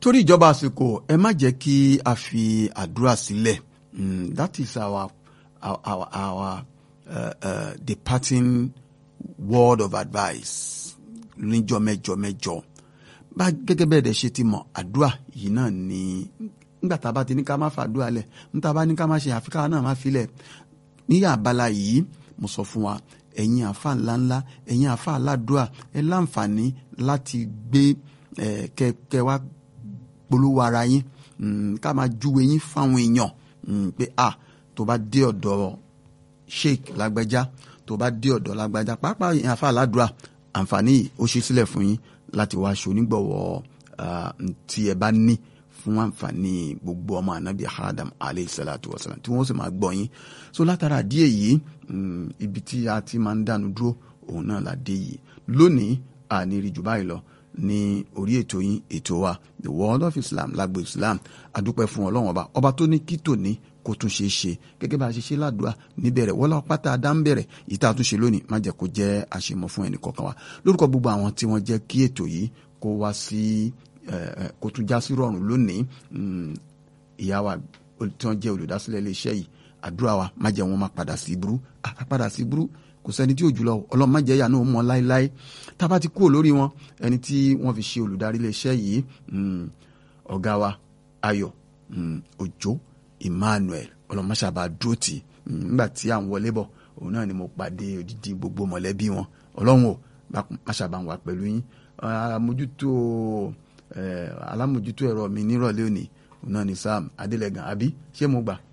torí ìjọba àsìkò ẹ má jẹ́ kí a fi àdúrà sílẹ̀ mm, that is our our our, our uh, uh, departing word of advice níjọ́ mẹ́jọ mẹ́jọ bá gẹ́gẹ́ bẹ́ẹ̀ dẹ̀ ṣe ti mọ̀ àdúrà yìí náà ni nígbà tá a bá ti ní ká má fàdúrà lẹ̀ níta bá ní ká má ṣe àfikà náà má filẹ̀ níyà abala yìí mo sọ fún wa ẹ̀yin àfa ńláńlá ẹ̀yin àfa aládùá ẹ láǹfààní láti gbé ẹ kẹ kẹ wá polówó ara yín ká máa júwe yín fáwọn èèyàn pé a tó bá dé ọ̀dọ̀ sheik lágbájá tó bá dé ọ̀dọ̀ lágbájá pàápàá ẹ̀yin àfa aládùá àǹfààní yìí ó ṣe sílẹ̀ fún yín láti wá aṣọ onígbọ̀wọ́ tí ẹ bá ní fún àǹfààní gbogbo ọmọ anabi adam alayhi salatu wa salam tí wọ́n sì máa gbọ́ yín so látara díẹ̀ yìí ibi tí a ti máa ń dánu dúró òun náà la dé yìí lónìí àní rí jù báyìí lọ ní orí ètò yín ètò wa the world of islam lágbo islam adúpẹ́ fún ọlọ́run ọba ọba tó ní kí tòní kó tún ṣe é ṣe gẹ́gẹ́ bá a ṣe ṣe ládùúgbà níbẹ̀rẹ̀ wọ́lá pátá adá ń bẹ̀rẹ̀ yìí tá a tún ṣe lónìí má jẹ́ kó jẹ́ àṣemọ̀ fún ẹnì kọ̀ọ̀kan wa lórúkọ gbogbo àwọn tí wọ́n jẹ́ kí ètò yìí kó wá sí kó tún já sí rọrùn lónìí ìyá wa tí wọ́n jẹ́ olùdásílẹ̀ iléeṣẹ́ yìí àdúrà wa má jẹ́ wọn má padà sí burú àpá padà sí burú kò sẹ́ni tí ò jùlọ ọlọ́run má jẹ́ ìyá náà mọ́ láéláé tá a bá ti kúrò lórí wọn ẹni tí wọ́n fi ṣe olùdarí iléeṣẹ́ yìí ọ̀gá wa ayọ̀ òjó emmanuel ọlọmọṣàbà dúró tì nígbà tí à ń wọlé bọ̀ òun náà ni mo pàdé odidi gbogbo mọ̀lẹ́bí wọn ọlọ́run ò máṣàbà ń wà pẹ̀lú yín àmójútó alámójútó ẹ̀rọ mi nírọ̀lẹ́ òní òun náà ni sam adélẹ́gàn àbí ṣé mo gbà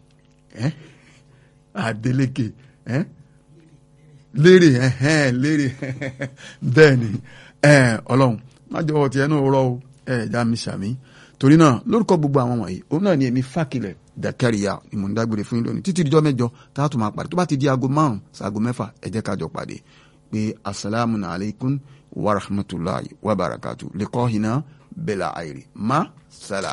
adélékè lérè lérè bẹ́ẹ̀ ni ọlọ́run má jọ̀wọ́ tiẹ̀ náà rọ o ẹ̀ já mi sàmí torí náà lórúkọ gbogbo àwọn wọ̀nyí òun náà ni èmi fàkìlẹ̀ dàkẹ́rìyà ni mò ń dágbére fún yín lónìí títí dijọ́ mẹ́jọ tá a tún máa pàdé tó bá ti di aago márùn ṣaago mẹ́fà ẹ jẹ́ ká jọ pàdé pé asalaamu alaykum wa rahmatulahi wa barakatu lẹ́kọ́ hinna bẹ́là àìrí má sálà.